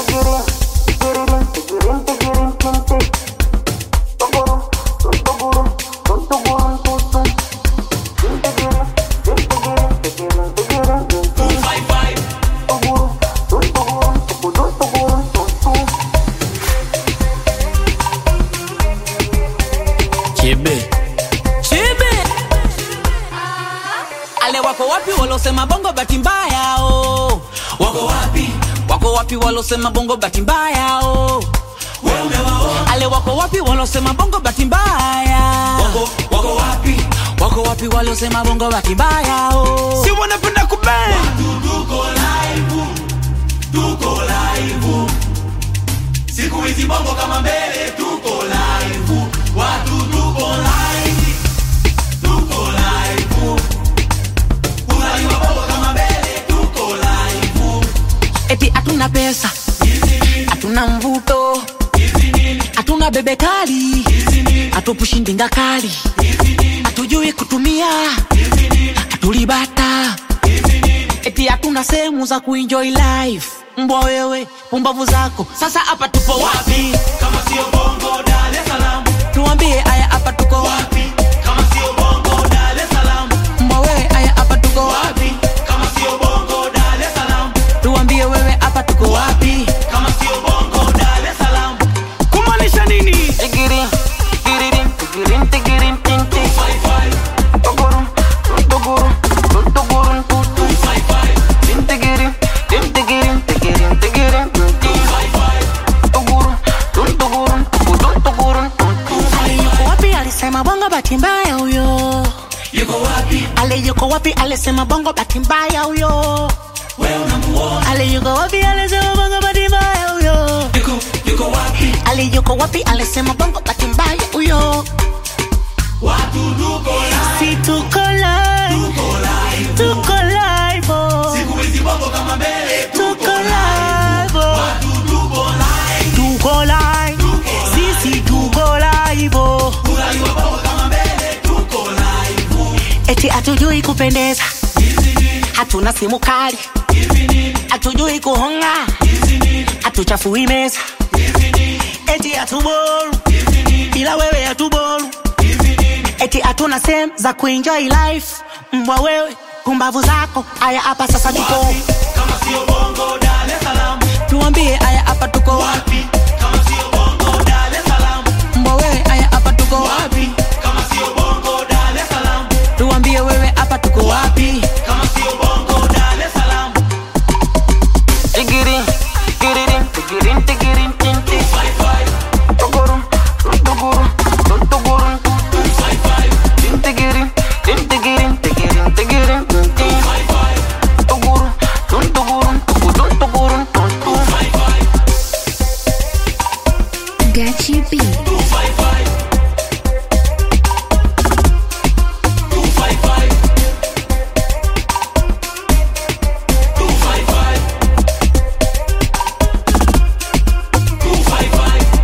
Chebe. Chibi. Ale wako wapi walosema bongo bahati mbaya oh. Wako wapi? Wako wapi walosema bongo bahati mbaya oh. Wewe umewaona? Ale wako wapi walosema bongo bahati mbaya? Wako wako wapi? Wako wapi walosema bongo bahati mbaya oh. Si wanapenda kubang. tuko live, tuko live. Siku hizi bongo kama mbele, tuko live. Watu tuko live, tuko live. Unajua bongo kama mbele, tuko live. Eti hatuna pesa, hatuna mvuto, hatuna bebe kali, hatupushi ndinga kali, hatujui kutumia, hatulibata, eti hatuna sehemu za kuenjoy life. Mbwa wewe, pumbavu zako, sasa hapa tupo wapi? Kama sio bongo Dar es Salaam, Tuambie aya, hapa tuko wapi? kama sio bongo Dar es Salaam, Mbwa wewe, aya, hapa tuko wapi? kama sio bongo Dar es Salaam, Tuambie wewe, hapa tuko wapi? kama sio bongo Dar es Salaam. Kumaanisha nini? Tigirin, tigirin, tigirin, tigirin, tin, tin. Five five, Tugurun, tugurun, tugurun, tutun. five five, Tin, tigirin, tin, tigirin, tigirin, tigirin, tin, tin. five five. Tugurun, tun, tugurun, tutun, tugurun, tun, tun. Ale yuko wapi alisema bongo bahati mbaya huyo Yuko wapi? ale yuko wapi alisema bongo bahati mbaya huyo Wewe unamuona? ale yuko wapi alisema bongo bahati mbaya huyo Yuko yuko wapi? ale yuko wapi alisema bongo bahati mbaya huyo Watu tuko live, si tuko live tuko live. tuko live oh. Siku hizi bongo kama mbele, tuko live oh. watu tuko live. tuko live sisi tuko live oh. Unajua bongo kama mbele, tuko live. eti hatujui kupendeza hatuna simu kali hatujui kuhonga hatuchafui meza eti hatuboru bila wewe hatuboru eti hatuna sehemu za kuenjoy life mbwa wewe pumbavu zako aya hapa sasa tuko Kama sio bongo Dar es Salaam, tuambie aya hapa tuko wapi kama sio bongo Dar es Salaam, mbwa wewe aya hapa tuko wapi kama sio bongo Dar es Salaam, tuambie wewe hapa tuko wapi kama sio bongo Dar es Salaam. Tigirin, tigirin, tigirin, tigirin, tin, tin. Five five, Tugurun, tugurun, tugurun, tutun. five five, Tin, tigirin, tin, tigirin, tigirin, tigirin, tin, tin. five five, Tugurun, tun, tugurun, tugurun, tugurun, tun, tun. five five. Gachi B.